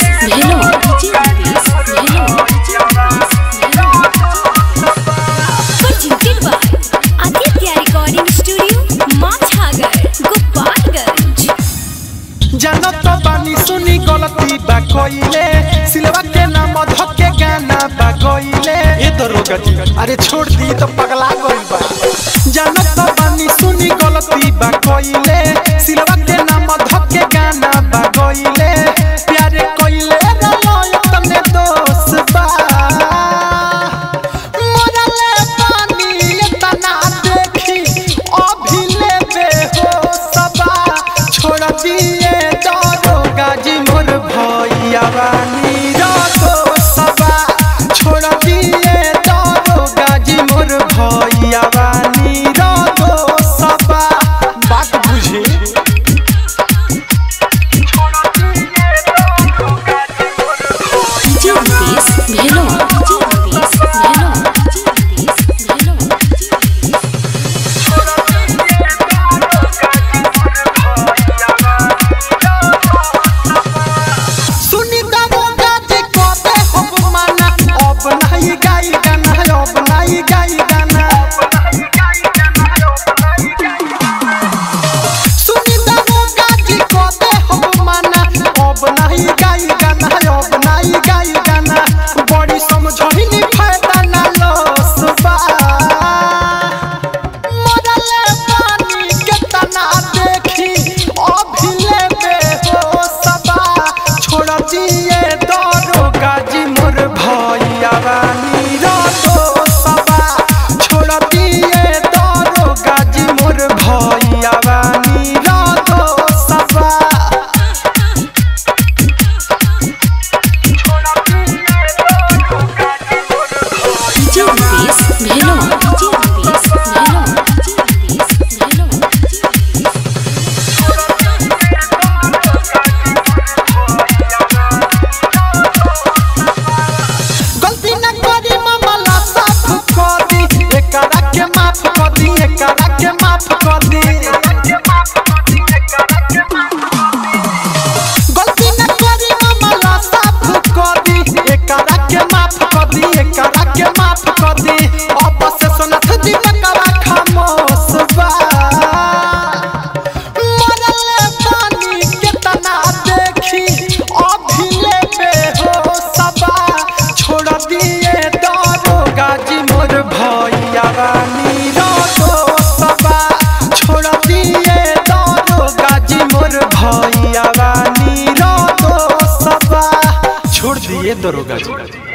भेलो डीजे रुपेश भेलो presented by Aditya Recording Studio, Machhagar, Gopalganj. जानत बानी सुनी गलती बा कइले सिलवा के नाम धके गाना बा गइले ए दरोगा जी अरे छोड़ दी तो पगला गइल बा जानत बानी सुनी गलती बा कइले सिलवा के नाम धके गाना बा गइले प्यारे कइले रलो तने दोष बा मरले पानी तना देखी अभिले बेहोशबा छोड़ दिए दरोगा जी मोर भैया रानी रातो सबा छोड़ दिए दरोगा जी मोर भैया रानी रातो सबा बात बुझी डीजे रुपेश भेलो डीजे रुपेश भेलो डीजे रुपेश भेलो सुनी दरोगा जी कहते हो माना अब नहीं गाई गाना अब नहीं गाई गाना सुनी दरोगा जी कहते हो माना अब नहीं गाई गाना अब नहीं गाई गाना बड़ी समझही नहीं फायदा ना लॉस बा मरले पानी के तना देखी अभिले बेहोशबा छोड़ दिए दरोगा जी मोर भैया रानी रातो सबा छोड़ दिए दरोगा जी मोर भैया रानी रातो सबा डीजे रुपेश भेलो डीजे रुपेश भेलो डीजे रुपेश भेलो गलती न करी मामला साफ कर दी एकरा के माफ कर दी एकरा के माफ कर दी गलती न करी मामला साफ कर दी एकरा के माफ कर दी एकरा के माफ कर दी अब से सुनत जी नकरा खामोश बा मरले पानी केतना देखी अभिले बेहोशबा छोड़ दिए दरोगा जी मोर भैया रानी रातो सबा छोड़ दिए दरोगा जी मोर भैया रानी रातो सबा छोड़ दिए दरोगा जी